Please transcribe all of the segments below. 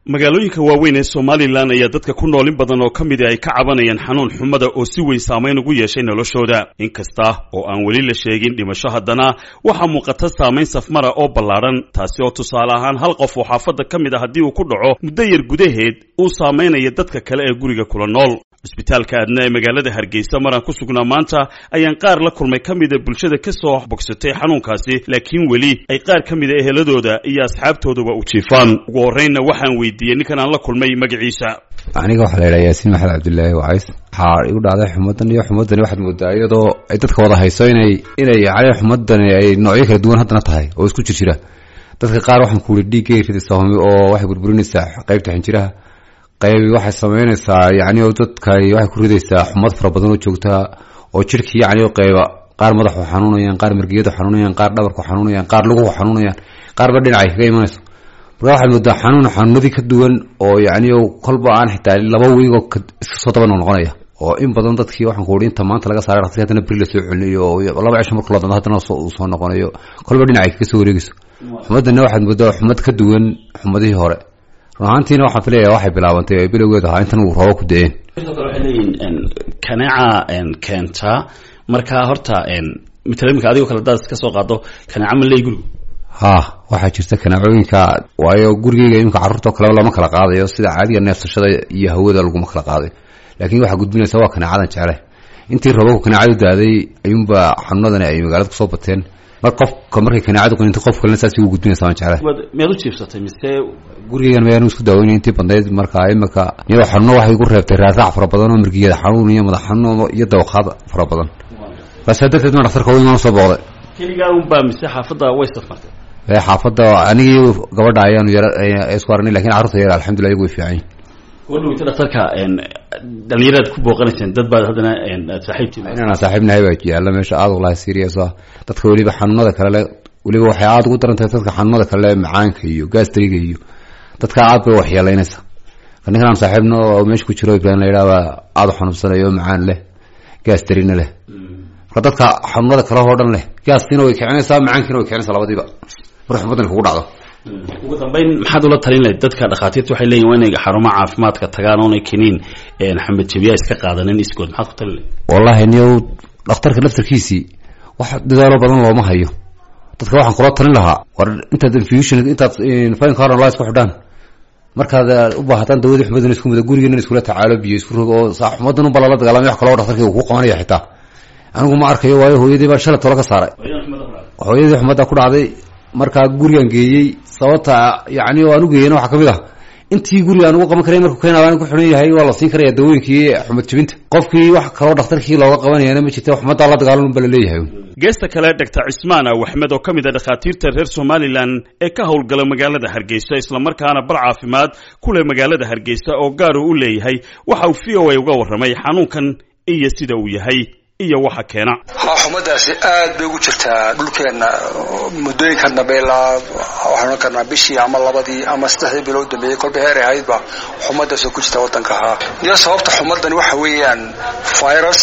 magaalooyinka waaweyn ee somalilan ayaa dadka ku nool in badan oo ka midi ay ka cabanayaan xanuun xumada oo si weyn saamayn ugu yeeshay noloshooda inkasta oo aan weli la sheegin dhimasho haddana waxaa muuqata saamayn safmara oo ballaadhan taasi oo tusaale ahaan hal qof oo xaafadda ka mid a haddii uu ku dhaco muddo yar gudaheed uu saamaynaya dadka kale ee guriga kula nool cusbitaalka aadna ee magaalada hargeysa maraan ku sugnaa maanta ayaan qaar la kulmay ka mida bulshada ka soo bogsatay xanuunkaasi laakiin weli ay qaar ka mida eheladooda iyo asxaabtooduba u jiifaan ugu horreynna waxaan weydiiyey ninkan aan la kulmay magaciisa aniga waxaa la yidhaha yaasiin maxamed cabdillaahi wacays waxaa igu dhacday xumadan iyo xumadani waxaad moodaa iyadoo ay dadka wada hayso inay inay yani xumadani ay noocyo kala duwan haddana tahay oo isku jir jira dadka qaar waxaan ku wuri dhiiggay ridaysaa humi oo waxay burburinaysaa qaybta xinjiraha qaybi waxay samaynaysaa yani oo dadka waxay ku ridaysaa xumad fara badan oo joogtaa oo jirhkii yani qayba qaar madaxu xanuunayaan qaar margiyadu xanuunayaan qaar dhabarku xanuunayaan qaar luguhu xanuunayaan qaarba dhinacay kaga imanayso marka waxaad moodaa xanuun xanuunadii ka duwan oo yani kolba aan xitaa laba weygoo iska soo daba noqnoqonaya oo in badan dadkii waxaan ku uri inta maanta laga saaray dhaqsi haddana beri lasoo celinayo oo laba cisho marku ladando haddana uu soo noqonayo kolba dhinacay kaga soo wareegayso xumadana waxaad moodaa xumad ka duwan xumadihii hore run ahaantiina waxaan filaya waxay bilaabantay ay bilowgeed ahaa intan uu roobo ku da-een waxay leeyihin kaneeca keenta marka horta mitala imika adigoo kale hadaad iska soo qaado kaneeca ma leey gurigu ha waxaa jirta kanaacooyinka waayo gurigeyga iminka carruurtao kaleba lama kala qaadayo sida caadiga neefsashada iyo hawada laguma kala qaadayo laakiin waxaa gudbinaysa waa kanaacadan jecleh intii roobabku kanaacadu daaday ayuunba xanuunadani ay magaalada kusoo bateen mar qofka markay kanaacadu qaninto qof kalena saas ugu gudbinaysa waan jecleh miyaad u jiifsatay mise gurigeygan mayaan isku daaweynay intii bandayd marka imika iyadoo xanuuno waxay igu reebtay raaraac fara badan oo margiyada xanuun iyo madax xanuun iyo dawaqaad fara badan basa darteed ma dhaktarka weyn waan usoo booqday keligaa unbaa mise xaafadda way safmartay xaafadda anigii gabadha ayaanu yar isku aragnay lakin carruurta yar alxamdullah iyagu way fiican yihin wadhaweyta dhaktarka dhalinyaraad ku booqanayseen dad baad haddana saaxiibtii inaan saaxiibnahay baa yaalla meesha aada walahi serious ah dadka weliba xanuunada kale le weliba waxay aada ugu daran tahay dadka xanuunada kale le macaanka iyo gastriga iyo dadka aad bay waxyeelaynaysa ninkan aan saaxiibna oo meesha ku jiro ibrahim la yidhaha baa aada u xanuunsanayo macaan leh gastrina leh marka dadka xanuunada kale oo dhan leh gaastina way kicinaysaa macaankiina way kicinaysaa labadiiba marka xumadan kugu dhacdo ugu dambeyn maxaad ula talin lahayd dadka dhakhaatiirta waxay leeyihin waa inay xarumaha caafimaadka tagaan oonay keniin xamed jabiya iska qaadanin iskood maxaad ku talin lahayd wallahi niyow dhakhtarka laftarkiisii wax dadaalo badan looma hayo dadka waxaan kula talin lahaa war intaad infusion intaad fine car la isku xidhaan markaad u baahataan dawadii xumadan isku muda gurigeena iskula tacaalo biyo isku rog oo xumadan unba lala dagaalamay wax kaloo dhaktarkii uu ku qabanaya xitaa anigu ma arkayo waayo hooyadii baa shalay tolo ka saaray hooyadii xumadda ku dhacday markaa gurigan geeyey sababta yani aan ugeeyena waxaa kamid ah intii guriga aan ugu qaban karay markuu keenaa ku xihan yahay waa la siin karaya dawooyinkii xumad jebinta qofkii wax kaloo dhakhtarkii looga qabanayana ma jirta xumaddaa la dagaalan unba laleeyahay geesta kale doctor cismaan aw axmed oo ka mid a dhakhaatiirta reer somalilan ee ka howlgala magaalada hargeysa islamarkaana bar caafimaad ku leh magaalada hargeysa oo gaar uu u leeyahay waxa uu v o a uga warramay xanuunkan iyo sida uu yahay iyo waxa keena ha xumadaasi aad bay ugu jirtaa dhulkeenna muddooyinkan dambe ilaa waxaan ohan karnaa bishii ama labadii ama saddexdii bilood dambeeyey kolba heer ay ahaydba xumadaasoo ku jirta waddanka ahaa iyo sababta xumadani waxa weeyaan virus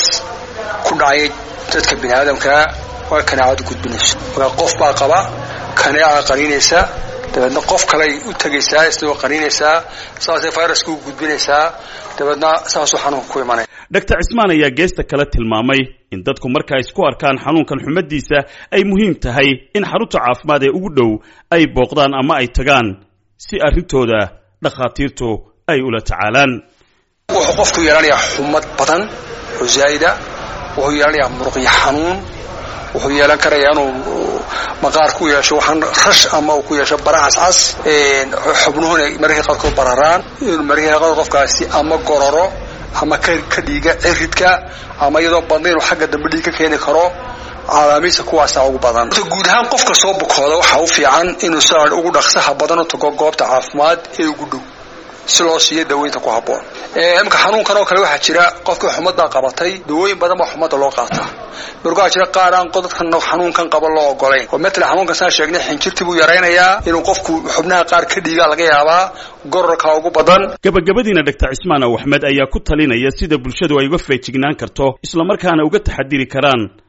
ku dhacay dadka bini aadamkaa waa kaneecadu gudbinayso markaa qof baa qaba kaneeca qaniinaysa dabeedna qof kaley u tegaysaa isagoo qaniinaysaa saasay viruska u gudbinaysaa dabeedna saasuu xanuunka ku imanaya doctor cismaan ayaa geesta kale tilmaamay in dadku marka ay isku arkaan xanuunkan xumadiisa ay muhiim tahay in xarunta caafimaad ee ugu dhow ay booqdaan ama ay tagaan si arrintooda dhakhaatiirtu ay ula tacaalaan wuxuu qofku yeelanayaa xumad badan oo zaa'ida wuxuu yeelanayaa muruqyo xanuun wuxuu yeelan karayaa inuu maqaar ku yeesho waxaan rash ama uu ku yeesho bara cascas xubnuhuna mararka qaarkood bararaan mararka qaarkood qofkaasi ama gororo ama ka dhiiga ciridka ama iyadoo badna inuu xagga dambe dhiig ka keeni karo calaamiisa kuwaasa ugu badan guud ahaan qofka soo bukooda waxaa u fiican inuu saa ugu dhaqsaha badan u tago goobta caafimaad ee ugu dhow si loo siiyo daweynta ku habboon imika xanuunkan oo kale waxaa jira qofkii xumaddaa qabatay dawooyin badan baa xumadda loo qaataa marka waxaa jira qaar aan dadkan xanuunkan qaba loo ogolayn oo matala xanuunkan saan sheegnay xinjirtii buu yaraynayaa inuu qofku xubnaha qaar ka dhiigaa laga yaabaa gororka ugu badan gabagabadiina doctor cismaan aw axmed ayaa ku talinaya sida bulshadu ay uga feejignaan karto islamarkaana uga taxadiri karaan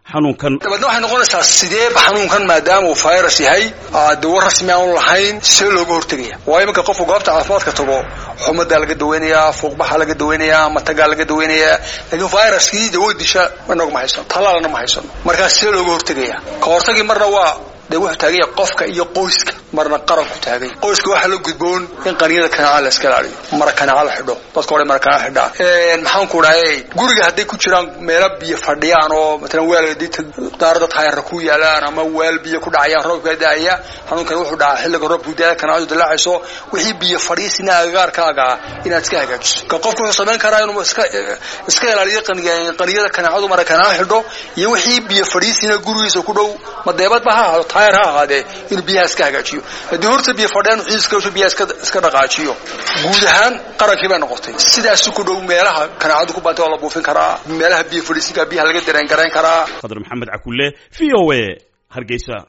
xanuunkan dabeedna waxay noqonaysaa sideeba xanuunkan maadaama uu virus yahay dawo rasmi aanu lahayn see looga hortegaya waayo imanka qofku goobta caafimaadka tago xumadaa laga daweynayaa fuuqbaxaa laga daweynayaa matagaa laga daweynayaa laakiin viruskii dawo disha inagu ma haysano talaalna ma haysano markaas see looga hortegaya ka hortagii marna waa de wuxuu taaganya qofka iyo qoyska marna qaranku taagay qoyska waxaa la gudboon in qaniyada kanaaca la iska ilaaliyo mara kanaaca la xidho dadka hore mara kanaaca xidhaa maxaan ku dhahay guriga hadday ku jiraan meelo biyo fadhiyaan oo matalan weel daarada taayarra ku yaalaan ama weel biyo ku dhacayaan roobka daaya xanuunkan wuxuu dhacaa xilliga roobku daaya kanaacadu dilaacayso wixii biyo fadhiisina agagaarkaaga inaad iska hagaajiso ka qofku wuxuu samayn karaa inuu iska iska ilaaliyo qaniyada kanaacadu mara kanaaca xidho iyo wixii biyo fadhiisina gurigiisa ku dhow madeebadba ha ahaado taayar ha ahaadee inuu biyaha iska hagaajiyo haddii horta biyo fadhiyaan xiiska biyaha iska dhaqaajiyo guud ahaan qarankii bay noqotay sidaasi ku dhow meelaha kanaacadu ku baantay waa la buufin karaa meelaha biyo fadhiisinka biyaha laga dareen garayn karaa qadar maxamed cakulle v o a hargeysa